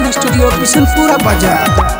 recording studio Bishanpura बाजार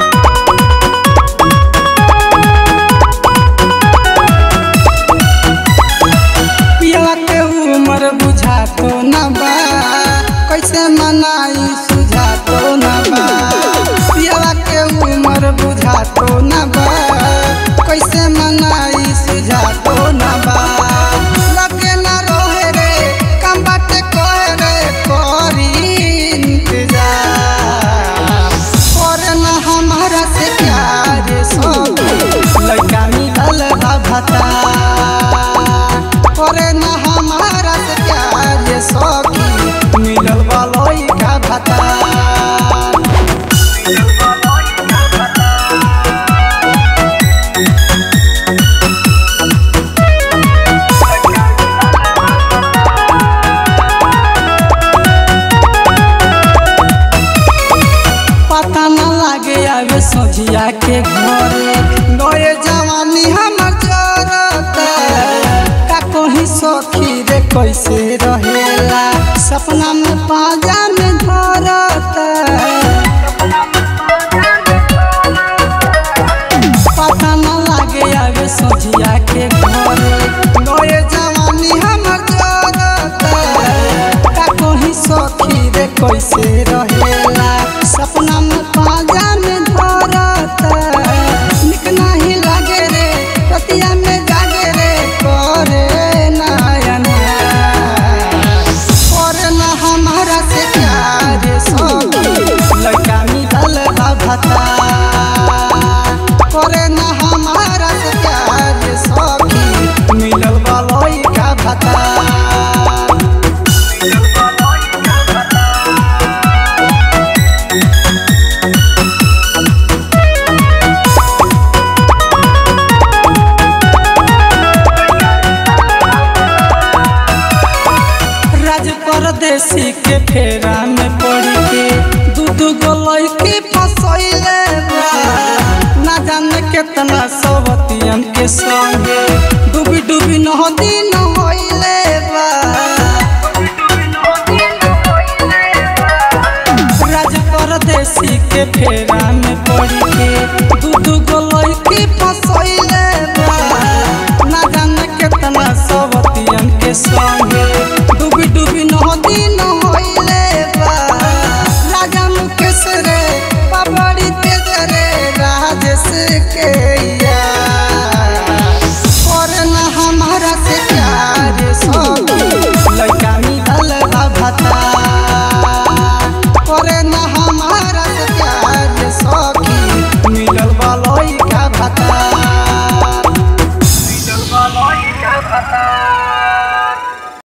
पियला के उम्र बुझा तो न बा कैसे मनाई सुझा तो न बा पियला के उम्र बुझा तो न बा कैसे मनाई सुझा तो न बा लगे न रोहे रे कम बाटे कोहे रे करी इंतजार और न हमारा से प्यार सब लड़का मिलल बा भता करे न हमारा से प्यार सखी मिलल बा लड़का भता पता न लागे आवे सोझिया के घरे नए जवानी हमर जरता का कहीं सखी रे कैसे रहेला सपना में पाजा में धरता पता न लागे आवे सोझिया के घरे नए जवानी हमर जरता का कहीं सखी रे कैसे रहेला सपना में पाजा में धरता निक नाही लागे रे रतिया में जागे रे करे नयन करे न हमारा से प्यार सब लड़का मिलल बा भता करे न हमारा से प्यार सखी मिलल बा लड़का भता राज परदेसी के फेरा में पड़ के दू दू गो लड़की फसैले बा ना जाने केतना सवतियन के संगे डूबी डूबी नदी न होइले बा राज परदेसी के फेरा में पड़ के दू दू गो